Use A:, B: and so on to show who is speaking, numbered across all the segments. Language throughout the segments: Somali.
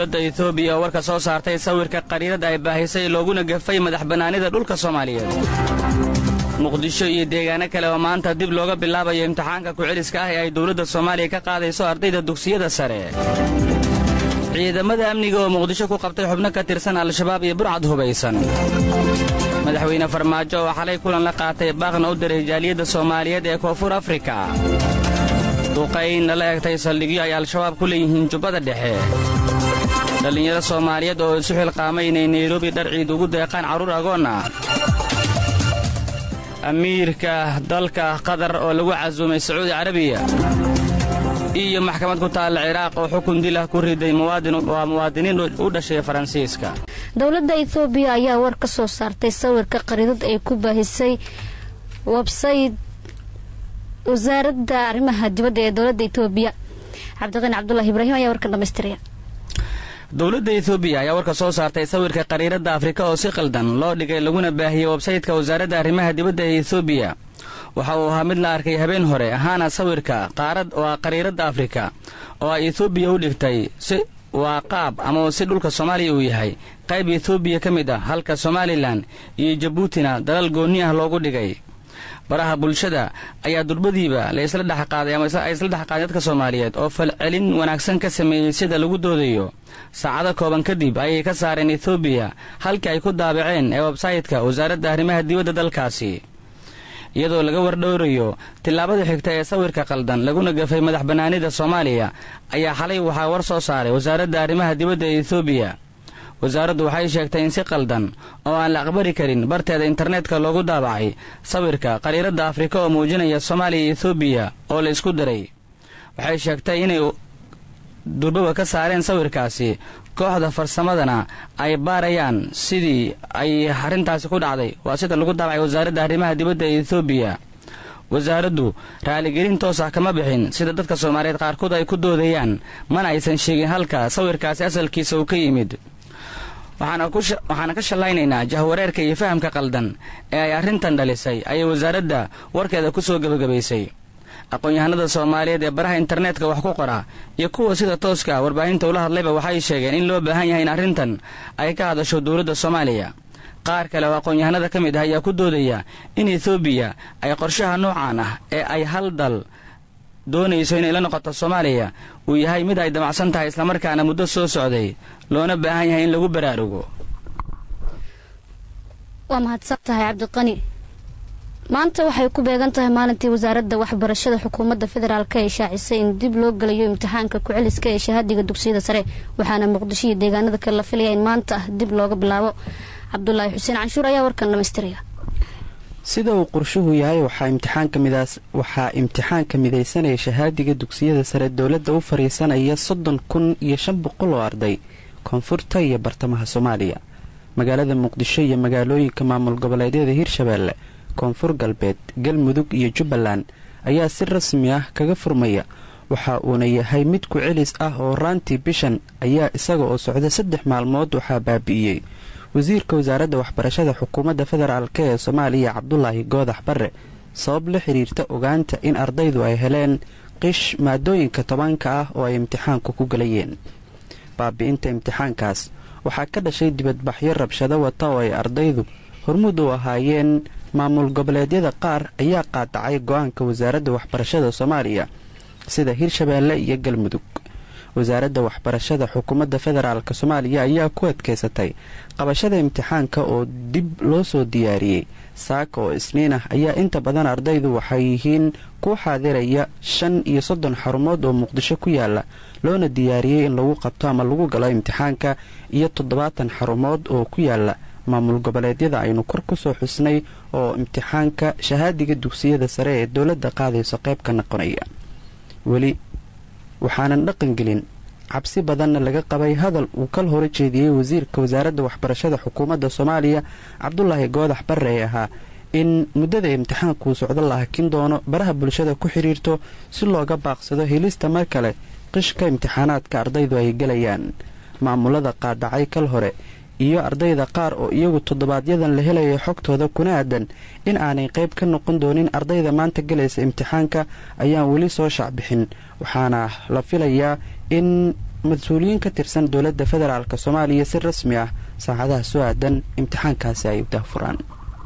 A: dowladda etoobiya oo warka soo saartay sawirka qariirada ay baahisay looguna gafay madax bannaanida dhulka soomaaliyeed muqdisho iyo deegaano kale oo maanta dib looga bilaabayo imtixaanka ku-celiska ah ee ay dowladda soomaaliya ka qaadayso ardayda dugsiyada sare ciidamada amniga oo muqdisho ku qabtay xubno ka tirsan al-shabaab iyo burcad hubaysan madaxweyne farmaajo oo xalay kulan la qaatay baaqna u diray jaaliyadda soomaaliyeed ee koonfur afrika duqayn lala egtay saldhigyo ay al-shabaab ku leeyihiin jubbada dhexe dhallinyaro soomaaliyeed oo isu xilqaamay inay nairobi dhar ciid ugu deeqaan carruur agoon ah amiirka dalka qatar oo lagu casuumay sacuudi carabiya iyo maxkamad ku taalla ciraaq oo xukun dilah ku riday waa muwaadiniin u dhashay faransiiska
B: dowladda etoobiya ayaa war ka soo saartay sawirka qariidad ay ku baahisay websayt wasaaradda arrimaha dibadda ee dowladda etoobiya cabdiqani cabdulahi ibraahim ayaa warkan dhamaystiraya
A: dowladda etoobiya ayaa warka soo saartay sawirka qariiradda afrika oo si qaldan loo dhigay laguna baahiyey websaytka wasaaradda arrimaha dibadda ee etoobiya waxa uu ahaa mid la arkay habeen hore ahaana sawirka qaarad waa qariiradda afrika oo ay etoobiya u dhigtay si waa qaab ama si dhulka soomaaliya uu yahay qayb etoobiya ka mid ah halka somalilan iyo jabuutina dalal goonni ah loogu dhigay baraha bulshada ayaa durbadiiba la isla dhexqaaday ama ay isla dhexqaaday dadka soomaaliyeed oo falcelin wanaagsan ka sameeyey sida lagu doodayo saacado kooban kadib ayay ka saareen etoobiya halkii ay ku daabaceen ee websaytka wasaaradda arrimaha dibadda dalkaasi iyadoo laga wardhowrayo tillaabada xigta ee sawirka qaldan laguna gafay madax bannaanida soomaaliya ayaa xalay waxaa war soo saaray wasaaradda arrimaha dibadda ee etoobiya wasaaraddu waxay sheegtay in si qaldan oo aan la aqbali karin barteeda internetka loogu daabacay sawirka qariiradda afrika oo muujinaya soomaaliya iyo etoobiya oo la isku diray waxay sheegtay inay durbaba ka saareen sawirkaasi kooxda farsamadana ay baarayaan sidii ay arrintaasi ku dhacday waa sida lagu daabacay wasaaradda arrimaha dibadda ee etoobiya wasaaraddu raaligelin toos ah kama bixin sida dadka soomaaliyeed qaarkood ay ku doodayaan mana aysan sheegin halka sawirkaasi asalkiisa uu ka yimid waxaana ka shallaynaynaa jahwareerka iyo fahamka qaldan ee ay arrintan dhalisay ayay wasaaradda warkeeda ku soo gebagabaysay aqoon-yahanada soomaaliyeed ee baraha internetka wax ku qora iyo kuwa sida tooska warbaahinta ula hadlayba waxay sheegeen in loo baahan yahay in arrintan ay ka hadasho dowladda soomaaliya qaar kale oo aqoon-yahanada ka mid ah ayaa ku doodaya in etoobiya ay qorshaha noocan ah ee ay hal dal doonayso inay la noqoto soomaaliya uu yahay mid ay damacsan tahay islamarkaana muddo soo socday loona baahan yahay in lagu baraarugo
B: waa mahadsan tahay cabdiqani maanta waxay ku beegan tahay maalintii wasaaradda waxbarashada xukuumadda federaalk ee shaacisay in dib loo gelayo imtixaanka ku-celiska ee shahaadiga dugsiyada sare waxaana muqdisho iyo deegaanada kale la filaya in maanta ah dib looga bilaabo cabdulaahi xuseen canshuur ayaa warkan dhamaystiraya
C: sida uu qorshuhu yahay waxaa imtixaanka midaysanaya shahaadiga dugsiyada sare dowladda u fariisanaya soddon kun iyo shan boqol oo arday koonfurta iyo bartamaha soomaaliya magaalada muqdisho iyo magaalooyinka maamul goboleedyada hirshabeelle koonfur galbeed galmudug iyo jubbaland ayaa si rasmi ah kaga furmaya waxa uuna yahay mid ku celis ah oo raantii bishan ayaa isaga oo socda saddex maalmood waxaa baabi'iyey wasiirka wasaaradda waxbarashada xukuumadda federaalk ee soomaaliya cabdulaahi goodax barre sabab la xiriirta ogaanta in ardaydu ay heleen qish maadooyinka tobanka ah oo ay imtixaanku ku galayeen baabi'inta imtixaankaas waxaa ka dhashay dibadbaxyo rabshado wata oo ay ardaydu hormuud u ahaayeen maamul goboleedyada qaar ayaa qaadacay go-aanka wasaaradda waxbarashada soomaaliya sida hirshabeelle iyo galmudug wasaaradda waxbarashada xukuumadda federaalk soomaaliya ayaa ku adkeysatay qabashada imtixaanka oo dib loo soo diyaariyey saaka oo isniin ah ayaa inta badan ardaydu waxay yihiin ku xaadiraya shan iyo soddon xarumood oo muqdisho ku yaala loona diyaariyey in lagu qabto ama lagu galo imtixaanka iyo toddobaatan xarumood oo ku yaala maamul goboleedyada aynu kor kusoo xusnay oo imtixaanka shahaadiga dugsiyada sare ee dowladda qaadayso qayb ka noqonaya weli waxaanan dhaqangelin cabsi badanna laga qabay hadal uu kal hore jeediyey wasiirka wasaaradda waxbarashada xukuumadda soomaaliya cabdulaahi goodax barre ee ahaa in muddada imtixaankuu socdo la hakin doono baraha bulshada ku xidhiirto si looga baaqsado helista mar kale qishka imtixaanaadka ardaydu ay gelayaan maamulada qaadacay kal hore iyo ardayda qaar oo iyagu toddobaadyadan la helaya xogtooda kuna aadan in aanay qayb ka noqon doonin ardayda maanta galaysa imtixaanka ayaan weli soo shacbixin waxaana la filayaa in mas-uuliyiin ka tirsan dowladda federaalk soomaaliya si rasmi ah saacadaha soo aadan imtixaankaasi ay daafuraan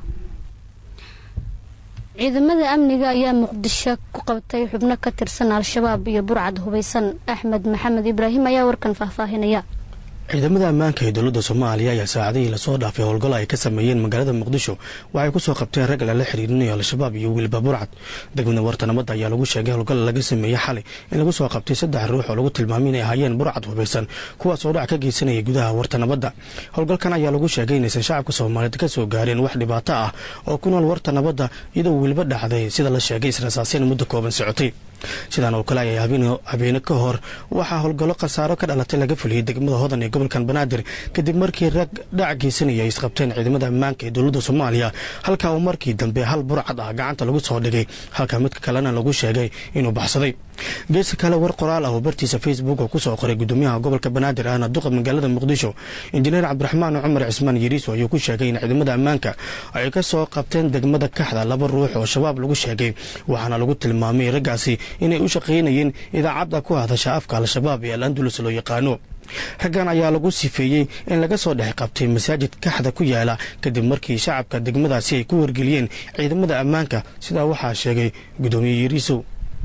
B: ciidamada amniga ayaa muqdisho ku qabtay xubno ka tirsan al-shabaab iyo burcad hubaysan axmed maxamed ibraahim ayaa warkan faahfaahinaya
D: ciidamada ammaanka ee dowladda soomaaliya ayaa saacadihii lasoo dhaafay howlgallo ay ka sameeyeen magaalada muqdisho waxay kusoo qabteen rag lala xiriirinayo al-shabaab iyo wiilba burcad degmada warta nabadda ayaa lagu sheegay howlgalla laga sameeyey xalay in lagu soo qabtay saddex ruux oo lagu tilmaamay inay ahaayeen burcad hubaysan kuwaas oo dhac ka geysanayay gudaha warta nabadda howlgalkan ayaa lagu sheegay inaysan shacabka soomaaliyeed ka soo gaareen wax dhibaato ah oo ku nool warta nabadda iyadoo wiilba dhacday sida la sheegay israsaaseen muddo kooban socotay sidaan oo kale ayaa habeene ka hor waxaa howlgallo khasaaro ka dhalatay laga fuliyey degmada hodan ee gobolkan banaadir kadib markii rag dhac geysanaya ay isqabteen ciidamada ammaanka ee dowladda soomaaliya halkaa uu markii dambe hal burcad ah gacanta lagu soo dhigay halka midka kalena lagu sheegay inuu baxsaday geeska kale war qoraal ah oo bartiisa facebook oo kusoo qoray gudoomiyaha gobolka banaadir ahna duqa magaalada muqdisho injineer cabdiraxmaan cumar cismaan yariiso ayuu ku sheegay in ciidamada ammaanka ay ka soo qabteen degmada kaxda laba ruux oo shabaab lagu sheegay waxaana lagu tilmaamay raggaasi inay u shaqaynayeen idaacadda ku hadasha afka al-shabaab ee al andulus loo yaqaano raggan ayaa lagu sifeeyey in laga soo dhex qabtay masaajid kaxda ku yaala kadib markii shacabka degmadaasi ay ku wargeliyeen ciidamada ammaanka sidaa waxaa sheegay gudoomiye yariisow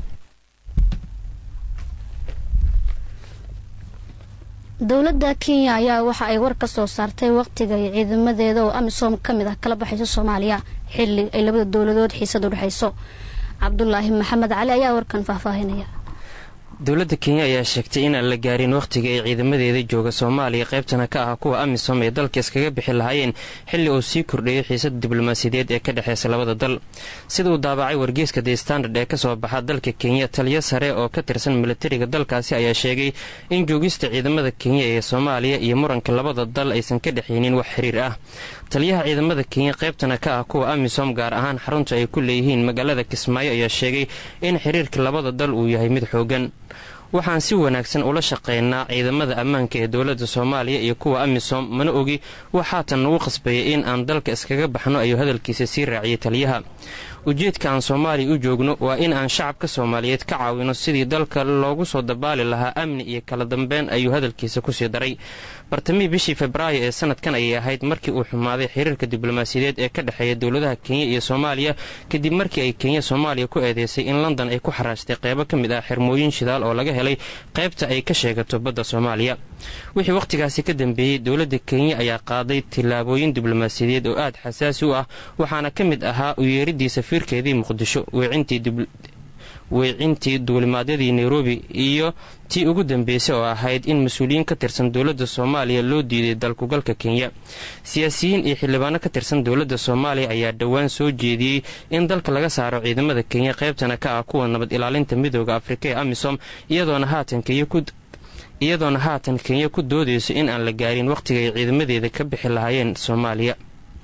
B: dowladda kenya ayaa waxa ay war ka soo saartay waqtiga iyo ciidamadeeda oo amisom ka mid ah kala baxayso soomaaliya xilli ay labada dowladood xiisad u dhexayso cabdulaahi maxamed cali ayaa warkan faahfaahinaya
E: dowladda kenya ayaa sheegtay inaan la gaarin wakhtiga ay ciidamadeeda jooga soomaaliya qaybtana ka ah kuwa amisom ee dalka iskaga bixi lahaayeen xilli uu sii kordhayay xiisada diblomaasiyadeed ee ka dhexeysa labada dal sida uu daabacay wargeeska the standard ee kasoo baxa dalka kenya taliyo sare oo ka tirsan milatariga dalkaasi ayaa sheegay in joogista ciidamada kenya ee soomaaliya iyo muranka labada dal aysan ka dhexaynin wax xiriir ah taliyaha ciidamada kenya qaybtana ka ah kuwa amisom gaar ahaan xarunta ay ku leeyihiin magaalada kismaayo ayaa sheegay in xiriirka labada dal uu yahay mid xoogan waxaan si wanaagsan ula shaqaynaa ciidamada ammaanka ee dowladda soomaaliya iyo kuwa amisom mana ogi wax haatan nagu qasbayay in aan dalka iskaga baxno ayuu hadalkiisa sii raaciyay taliyaha ujeedka aan soomaaliya u joogno waa in aan shacabka soomaaliyeed ka caawino sidii dalka loogu soo dabaali lahaa amni iyo kala dambeyn ayuu hadalkiisa kusii daray bartamihii bishii febraayo ee sanadkan ayay ahayd markii uu xumaaday xiriirka diblomaasiyadeed ee ka dhexeeya dowladaha kenya iyo soomaaliya kadib markii ay kenya soomaaliya ku eedeysay in london ay ku xaraashtay qeybo ka mid ah xirmooyin shidaal oo laga helay qaybta ay ka sheegato badda soomaaliya wixii wakhtigaasi ka dambeeyey dowladda kenya ayaa qaaday tillaabooyin diblomaasiyadeed oo aad xasaasi u ah waxaana ka mid ahaa u yeeridii safiirkeedii muqdisho weecintii duulimaadyadii nairobi iyo tii ugu dambeysay oo ahayd in mas-uuliyiin ka tirsan dowladda soomaaliya loo diiday dalkugalka kenya siyaasiyiin iyo xildhibaano ka tirsan dowladda soomaaliya ayaa dhowaan soo jeediyey in dalka laga saaro ciidamada kenya qaybtana ka ah kuwa nabad ilaalinta midooda afrika ee amisom iyadoona haatan kenya ku iyadoona haatan kenya ku doodayso in aan la gaarin wakhtiga ay ciidamadeeda ka bixi lahaayeen soomaaliya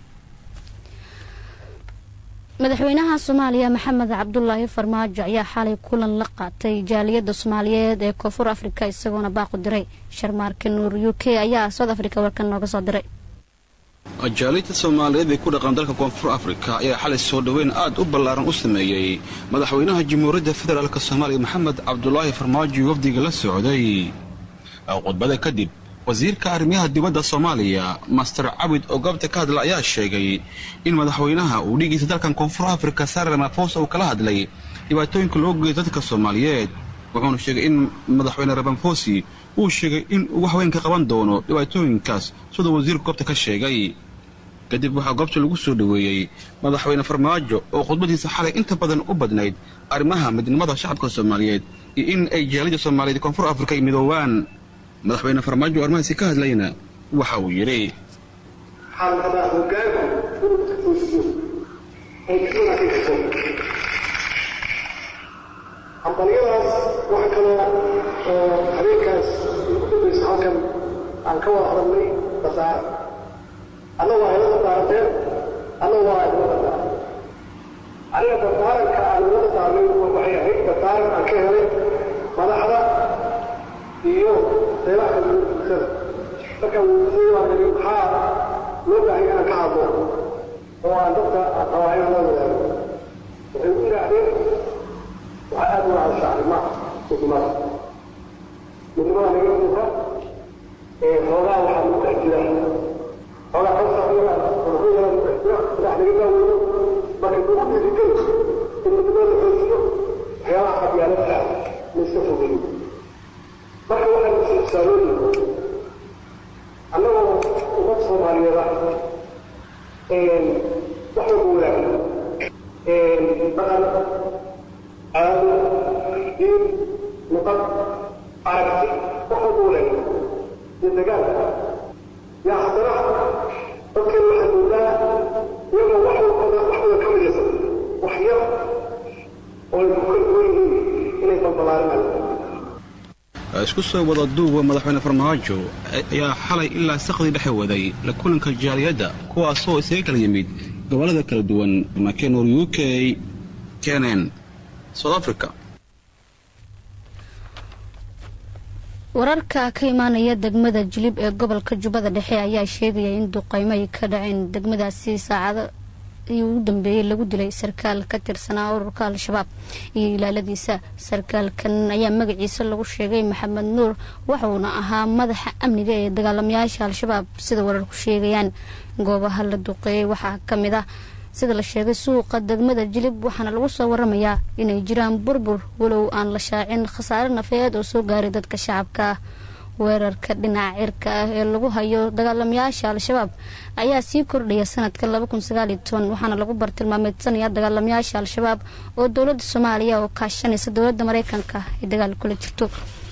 B: madaxweynaha soomaaliya maxamed cabdulaahi farmaajo ayaa xalay kulan la qaatay jaaliyadda soomaaliyeed ee koonfur afrika isagoona baaqu diray sharmaarka nuur u k ayaa south africa warkan nooga soo diray
F: jaaliyadda soomaaliyeed ee ku dhaqan dalka koonfur afrika ayaa xalay soo dhoweyn aad u ballaaran u sameeyey madaxweynaha jamhuuriyadda federaalk soomaaliya maxamed cabdulaahi farmaajo wafdiga la socday khudbada kadib wasiirka arrimaha dibadda soomaaliya master cabid oo goobta ka hadla ayaa sheegay in madaxweynaha uu dhigiisa dalkan koonfur afrika sare ramaphosa uu kala hadlay dhibaatooyinka loo geeyo dadka soomaaliyeed wuxuuna sheegay in madaxweyne ramaphosi uu sheegay in uu wax weyn ka qaban doono dhibaatooyinkaas siduu wasiirku goobta ka sheegay kadib waxaa goobta lagu soo dhoweeyey madaxweyne farmaajo oo khudbadiisa xalay inta badan u badnayd arrimaha midnimada shacabka soomaaliyeed iyo in ay jaalida soomaaliyeed koonfur afrika ay midoowaan madaxweyne farmaajo oo arrimahaasi ka hadlayna waxa uu yidhi
G: waxaan rabaa hoggaanku inuu tafuusiyo ay kala ka jirto hambalyadaas wax kaloo oo habeenkaas ugu dambaysa halkan aan ka wada hadalnay basaara alla waa idada daarateen alla waa idada daaran aniga dardaaranka aan idada daarnay waxay ahayd dardaaran aan ka helay madaxda iyo qeybaha kala duwan bulshada marka wuxuu waa niri maxaa loo baahay inaan ka hadlo oo aan dadka rabaa inaan la wadaago waxay u yidhaahdeen waxaa aad u hadasha arrimaha midnimada midnimada naga muuqa xoogaa waxaa lagu dhex jira xoogaa kasaxyada madaxweynaha lagu dhex jira madax laga daaweyno marka lagu dhiirigeli in midnimada la xoojiyo waxyaabaha qabyaalada ah la iska fogeeyo marka waxaan isixsaanooyin annagoo ummad soomaaliyeed ah wax walba wadaaga dhaqan caado diin luqad aragti wax walba wadaaga iyo dagaalka yaa haddana dadkan waxaa moodaa iyagoo wax walbada waxwada ka midaysan wax yar oo ay ku kala duwan yihiin inay balbalaarinayaan
F: isku soo wada duuba madaxweyne farmaajo ayaa xalay ilaa saqdii dhexe waday la kulanka jaaliyadda kuwaasoo isaga kala yimid gobollada kala duwan makenor u k kenen south africa
B: wararka ka imaanaya degmada jilib ee gobolka jubbada dhexe ayaa sheegaya in duqeymo ay ka dhaceen degmadaasi saacado ii ugu dambeeyey lagu dilay sarkaal ka tirsanaa ururka al-shabaab iyo ilaaladiisa sarkaalkan ayaa magaciisa lagu sheegay maxamed nuur waxuuna ahaa madaxa amniga ee dagaalamayaasha al-shabaab sida wararku sheegayaan goobaha la duqeeyey waxaa ka mid ah sida la sheegay suuqa degmada jilib waxaana lagu soo waramayaa inay jiraan burbur walow aan la shaacin khasaare nafeed oo soo gaaray dadka shacabka ah weerarka dhinaca cirka ah ee lagu hayo dagaalamayaasha al-shabaab ayaa sii kordhaya sanadka waxaana lagu bartilmaameedsanaya dagaalamayaasha al-shabaab oo dowlada soomaaliya oo kaashanaysa dowlada mareykanka ay dagaal kula jirto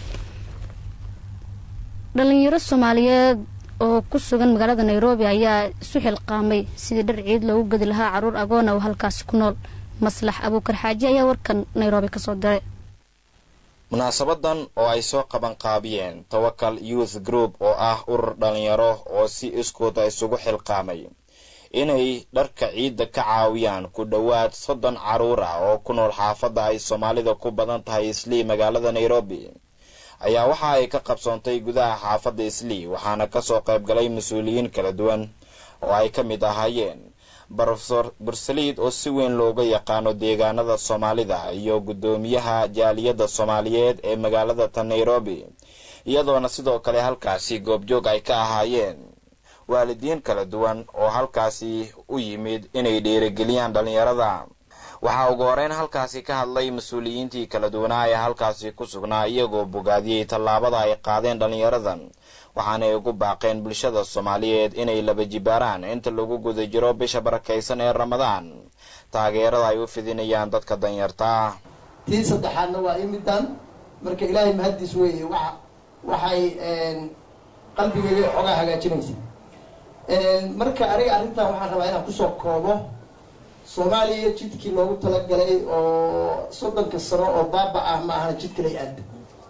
B: dhalinyaro soomaaliyeed oo ku sugan magaalada nairobi ayaa isu xilqaamay sidii dhar ciid loogu gedi lahaa caruur agoona oo halkaasi ku nool maslax abuukar xaaji ayaa warkan nairobi kasoo diray
H: munaasabadan oo ay soo qabanqaabiyeen tawakal youth group oo ah urur dhalinyaro oo si iskooda isugu xilqaamay inay dharka ciidda ka caawiyaan ku dhowaad soddon carruur ah oo ku nool xaafadda ay soomaalida ku badan tahay islii magaalada nairobi ayaa waxa ay ka qabsoontay gudaha xaafadda islii waxaana kasoo qayb galay mas-uuliyiin kala duwan oo ay ka mid ahaayeen brofesor bursaliid oo si weyn looga yaqaano deegaanada soomaalida iyo guddoomiyaha jaaliyadda soomaaliyeed ee magaalada ta nairobi iyadoona sidoo kale halkaasi goobjoog ay ka ahaayeen waalidiin kala duwan oo halkaasi u yimid inay dhiirigeliyaan dhallinyarada waxaa ugu horeyn halkaasi ka hadlay mas-uuliyiintii kala duwanaa ee halkaasi ku sugnaa iyagoo bogaadiyey tallaabada ay qaadeen dhallinyaradan waxaanay ugu baaqeen bulshada soomaaliyeed inay laba jibaaraan inta lagu guda jiro bisha barakaysan ee ramadaan taageerada ay u fidinayaan dadka danyarta ah
I: tii saddexaadna waa imidan marka ilaahay mahaddiis weeye wa waxay qalbigayga xoogaa hagaajinaysa marka aniga arrintan waxaan rabaa inaan kusoo koobo soomaaliya jidkii loogu talagalay oo soddonka sano oo baaba ah ma ahana jid kalay aada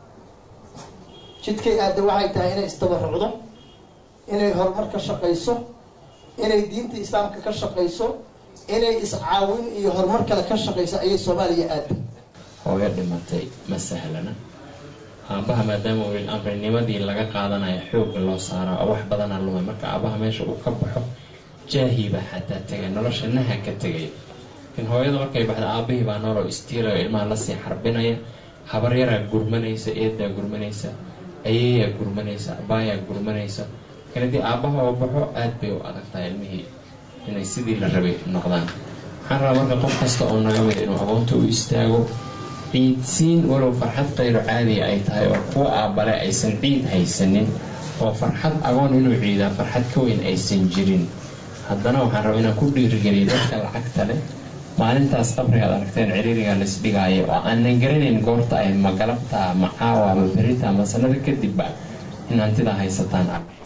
I: jidkay aada waxay tahay inay istabarucdo inay horumar ka shaqayso inay diinta islaamka ka shaqayso inay iscaawin iyo horumar kale ka shaqayso ayay soomaaliya aada
J: hooyo dhimatay ma sahlana aabaha maadaama wiil amrinimadii laga qaadanayo xoogga loo saaro oo wax badana lumay marka aabaha meesha uu ka baxo jaahiibaa xataa tegay nolosha naha ka tegay in hooyada markay baxda aabahii baa nooloo istiilay oo ilmaha lasii xarbinaya habar yaraa gurmanaysa eedaa gurmanaysa ayayaa gurmanaysa abaayaa gurmanaysa kan haddii aabaha oo baxo aad bay u adagtahay ilmihii inay sidii la rabay noqdaan waxaan rabaa marka qof kasta oo naga mid inuu aqoonta u istaago ciidsiin walow farxad qayro caadiya ay tahay oo kuwa aabbale aysan ciid haysanin oo farxad agoon inuu ciidaa farxad ka weyn aysan jirin haddana waxaan rabaa inaan ku dhiirigeliyo dadka lacagta leh maalintaas qabrigaad aragteen ciriiriga laisdhigaayo oo aanan garanayn goorta ay ma galabtaa ma caawa ma berita ma sanada kadibba in hantidaa haysataan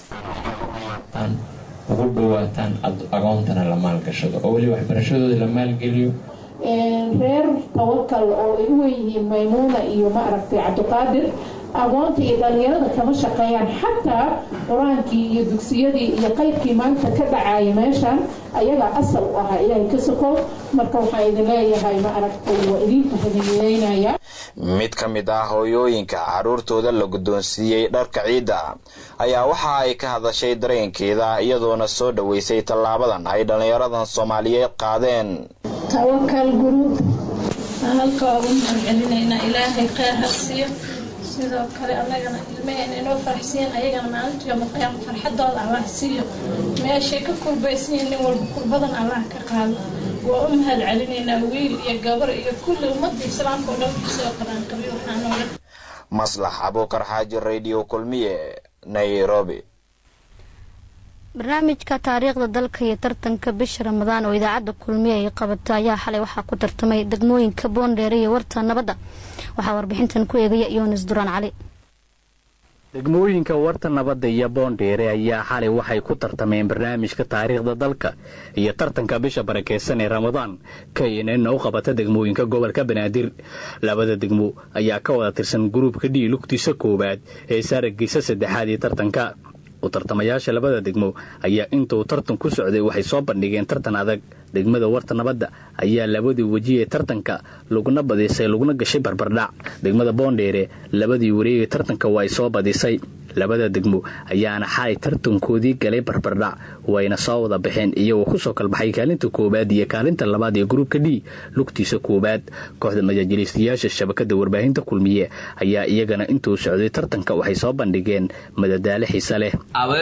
J: ugu dhawaataan agoontana la maalgashado oo weli waxbarashadooda la maalgeliyo
K: reer tawakal oo ay u weynyihiin maymuuna iyo maaragtay cabdiqaadir aqoonta iyo dhalinyarada kama shaqeeyaan xataa qur-aankii iyo dugsiyadii iyo qaybkii maanta ka dhacaya meeshan ayagaa asal u ahaa ilaahay ka sokow marka waxaa idin leeyahay ma aragtay waa idinka hadiyeynaya
H: mid ka mid ah hooyooyinka carruurtooda la guddoonsiiyey dharka ciidda ayaa waxa ay ka hadashay dareenkeeda iyadoona soo dhoweysay tallaabadan ay dhallinyaradan soomaaliyeed qaadeen
L: tawakal guruub halka ugu mahadcelinaynaa ilaahay kheyr ha siiyo
K: sidoo kale annagana ilmaheena inoo faraxsiin ayagana maalinta yoomaqayaam farxadooda allah siiyo meeshay ka kurbaysiin nin walba kurbadan allah ka qaado waa u mahad celinaynaa wiil iyo gabar iyo kulli ummadda islaamka oo dhan kusoo qaraanqabiy waxaa nooga
H: maslax abuukar xaaji radio kulmiye nairobi
B: barnaamijka taariikhda dalka iyo tartanka bisha ramadaan oo idaacadda kulmiye ay qabato ayaa xalay waxaa ku tartamay degmooyinka boondheere iyo warta nabadda waxaa warbixintan ku eegaya yunis duraan cali
L: degmooyinka warta nabadda iyo boondheere ayaa xalay waxay ku tartameen barnaamijka taariikhda dalka iyo tartanka bisha barakeysan ee ramadaan knn u qabata degmooyinka gobolka banaadir labada degmo ayaa ka wada tirsan gruubka dhii lugtiisa koowaad ee saaragiisa saddexaad ee tartanka u tartamayaasha labada degmo ayaa intuu tartan ku socday waxay soo bandhigeen tartan adag degmada warta nabadda ayaa labadii weji ee tartanka laguna badisay laguna gashay barbardhac degmada boondheere labadii wareegay tartanka waa ay soo badisay labada degmo ayaana xalay tartankoodii galay barbardhac wayna soo wada baxeen iyagoo kusoo kalbaxay kaalinta koowaad iyo kaalinta labaad ee gruubka d lugtiisa koowaad kooxda majaajiliistayaasha shabakada warbaahinta kulmiye ayaa iyagana intuu socday tartanka waxay soo bandhigeen madadaalo xiise leh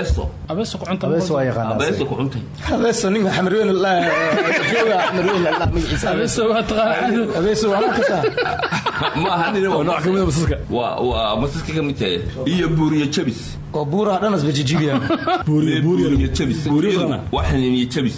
M: masaska kamid tahay iyo buuriyo jabis
D: oo buuraha dhanas ba jijibiya
M: buuriyo jabis waxan iyo jabis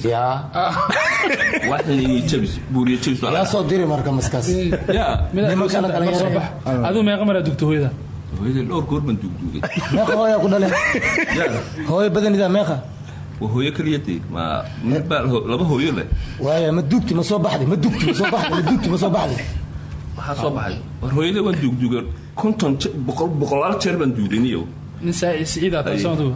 M: waxan iyo jabis buuriyo jabis
D: yaa soo diri marka maskaas nimankana dhalinyaro
N: aduu meeqa maraa dugta hooyada
M: hooyada dhowr goor baan dugdugay
D: meeqa hooyaa ku dhale hooyo badanidaa meeqa
M: waa hooyo kaliya dee ma mid baa laba hooyo leh
D: waaya ma dugti ma soo baxday ma dugti ma soo baxday ma dugti ma soo baxday
M: waxaa soo baxay war hooyada waan duugduuga konton boqolaal jeer baan duugdaniyo
N: nin siciid aad taasoo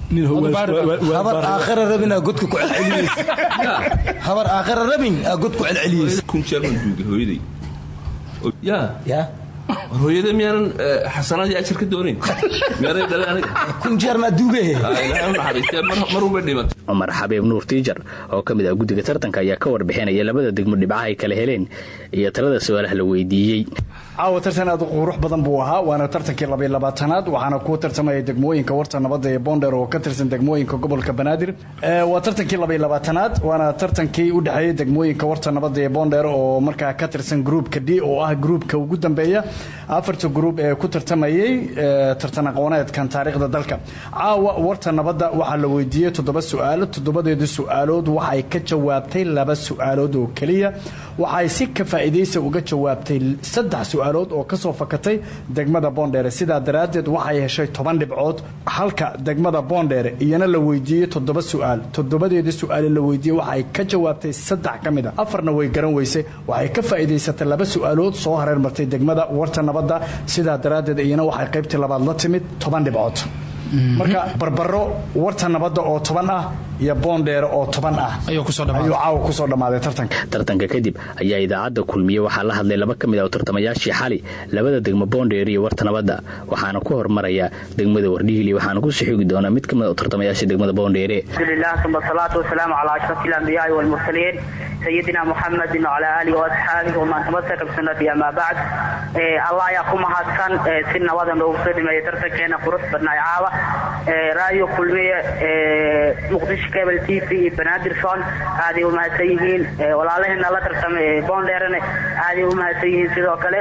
D: habar aakhira rabin aa godka ku celceliyeysa habar aakhira rabin aa god ku celceliyeysa
M: kun jeer baan duugay hooyaday ya
D: ya
M: war hooyada miyaanan xasanadii ajar ka doonayn miyaaday dhale aniga
D: kun jeer maa duugay
M: ilaahay u naxariistee mar walba dhimatay
L: cumar xabiib nuur tiijar oo ka mid ah guddiga tartanka ayaa ka warbixinaya labada degmo dhibcaha ay kala heleen iyo talada su-aalaha la weydiiyey
O: caawa tartan aad u qurux badan buu ahaa waana tartankii labaiy labaatanaad waxaana ku tartamaya degmooyinka warta nabadda ee boonder oo ka tirsan degmooyinka gobolka banaadir waa tartankii labaiy labaatanaad waana tartankii u dhexeeyey degmooyinka warta nabadda ee boonder oo markaa ka tirsan gruupka d oo ah gruupka ugu dambeeya afarta gruub ee ku tartamayey tartan aqooneedkan taariikhda dalka caawa warta nabadda waxaa la weydiiyey toddoba su-aalo toddobadeedu su-aalood waxay ka jawaabtay laba su-aalood oo keliya waxay si ka faa'iidaysa uga jawaabtay saddex su-aalood oo ka soo fakatay degmada boondheere sidaa daraaddeed waxay heshay toban dhibcood halka degmada boondheere iyana la weydiiyey toddoba su-aal toddobadeedii su-aale la weydiiyey waxay ka jawaabtay saddex ka mid a afarna way garan weysay waxay ka faa'iidaysatay laba su-aalood soo hareer martay degmada warta nabadda sidaa daraaddeed iyana waxay qaybtii labaad la timid toban dhibcood marka barbaro warta nabadda oo toban ah iyo boondheere oo toban ah ayuu caawa kusoo dhammaaday tartanka
L: tartanka kadib ayaa idaacadda kulmiye waxaa la hadlay laba ka mid ah tartamayaashii xali labada degmo boondheere iyo warta nabadda waxaana ku hormaraya degmada wardhiili waxaana ku sixigi doonaa mid ka mid ah tartamayaashii degmada boondheere
P: alhamdulilah uma asalaatu wasalaamu calaa ashraf ilambiyaai walmursaliin sayidina muxamedin wacalaa aalihi waasxaabihi waman tamasaka bisunati amaa bacd allah ayaa ku mahadsan si nabadan loogu soo dhimeeyay tartankeena qurux badnaay caawa raadio kulmiye muqdisho cable t v iyo banaadirson aaday u mahadsan yihiin walaalaheena la tartamay boondheerane aaday u mahadsan yihiin sidoo kale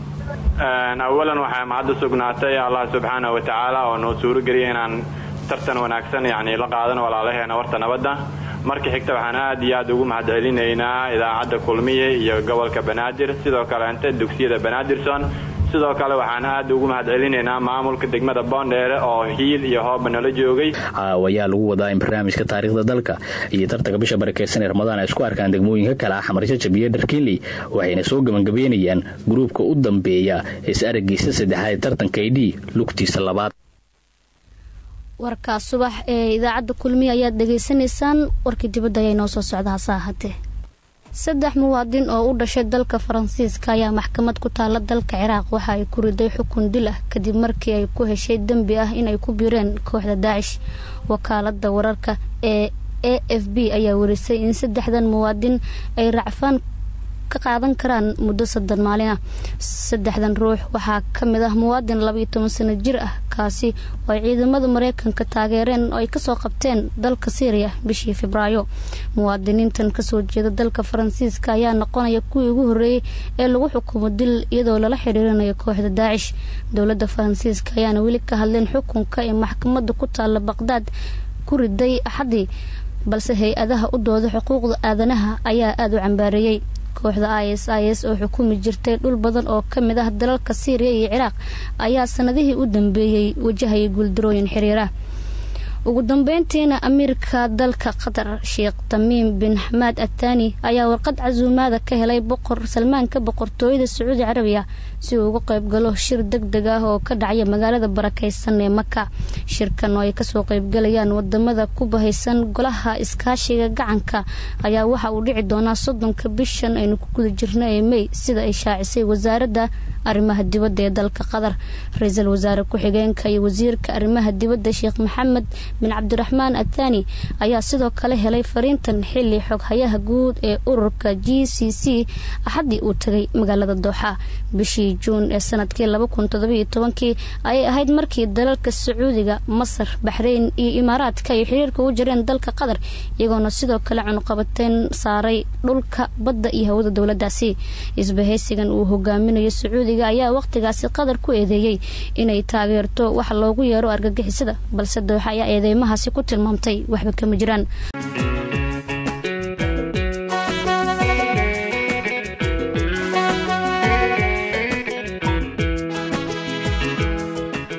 Q: awalan waxaa mahadda sugnaatay allah subxaana wa tacaala oo noo suurageliyay inaan tartan wanaagsan yani la qaadano walaalaheena warta nabadda marka xigta waxaan aad iyo aad ugu mahadcelinaynaa idaacadda kulmiye iyo gobolka banaadir sidoo kaleente dugsiyada banaadirson sidoo kale waxaan aad ugu mahadcelinaynaa maamulka degmada boondheere oo hiil iyo hooba nala joogay
L: caawa ayaa lagu wadaa in barnaamijka taariikhda dalka iyo tartanka bisha barakeysan ee ramadaan ay isku arkaan degmooyinka kale ah xamarsho jabiye dharkinley waxayna soo gebangabeynayaan gruubka u dambeeya is aragiisa saddexaad ee tartanka idh lugtiisa labaad
B: warkaas subax ee idaacadda kulmiya ayaad dhegaysanaysaan warkii dibadda ayaa inoo soo socda hase ahaatee saddex muwaadin oo u dhashay dalka faransiiska ayaa maxkamad ku taala dalka ciraaq waxa ay ku riday xukun dil ah kadib markii ay ku heshay dembi ah inay ku biireen kooxda daacish wakaalada wararka ee a f b ayaa warisay in saddexdan muwaadin ay racfaan ka qaadan karaan muddo soddon maalin ah saddexdan ruux waxaa ka mid ah muwaadin labaiyo toban sano jir ah kaasi oo ay ciidamada mareykanka taageereen oo ay kasoo qabteen dalka syriya bishii febraayo muwaadiniintan kasoo jeeda dalka faransiiska ayaa noqonaya kuwii ugu horeeyey ee lagu xukumo dil iyadoo lala xiriirinayo kooxda daacish dowladda faransiiska ayaana weli ka hadleen xukunka ee maxkamadda ku taala baqdaad ku riday axadii balse hay-adaha u dooda xuquuqda aadanaha ayaa aada u cambaareeyey kooxda i s i s oo xukumi jirtay dhul badan oo ka mid ah dalalka syriya iyo ciraaq ayaa sanadihii u dambeeyey wajahayay guuldarooyin xiriira ugu dambeyntiina amiirka dalka qatar sheekh tamiim bin xamaad atani ayaa warqad casuumaada ka helay boqor salmaanka boqortooyada sacuudi carabiya si uu uga qayb galo shir deg deg ah oo ka dhacaya magaalada barakeysan ee maka shirkan oo ay kasoo qaybgalayaan wadamada ku bahaysan golaha iskaashiga gacanka ayaa waxa uu dhici doonaa soddonka bishan aynu ku guda jirna ee mey sida ay shaacisay wasaaradda arrimaha dibadda ee dalka qatar ra-iisul wasaare ku-xigeenka iyo wasiirka arrimaha dibadda sheekh maxamed bin cabdiraxmaan athani ayaa sidoo kale helay fariintan xili xoghayaha guud ee ururka g c c axaddii uu tagay magaalada dooxa bishii juun ee sanadkii kii ayay ahayd markii dalalka sacuudiga masar baxreyn iyo imaaraadka ay xiriirka u jireen dalka qatar iyagoona sidoo kale cunuqabateen saaray dhulka badda iyo hawada dowladaasi isbahaysigan uu hogaaminayo sacuudiga ayaa waqtigaasi qatar ku eedeeyey inay taageerto wax loogu yeero argagixisada balse dooxa ayaa eedeymahaasi ku tilmaamtay waxba kama jiraan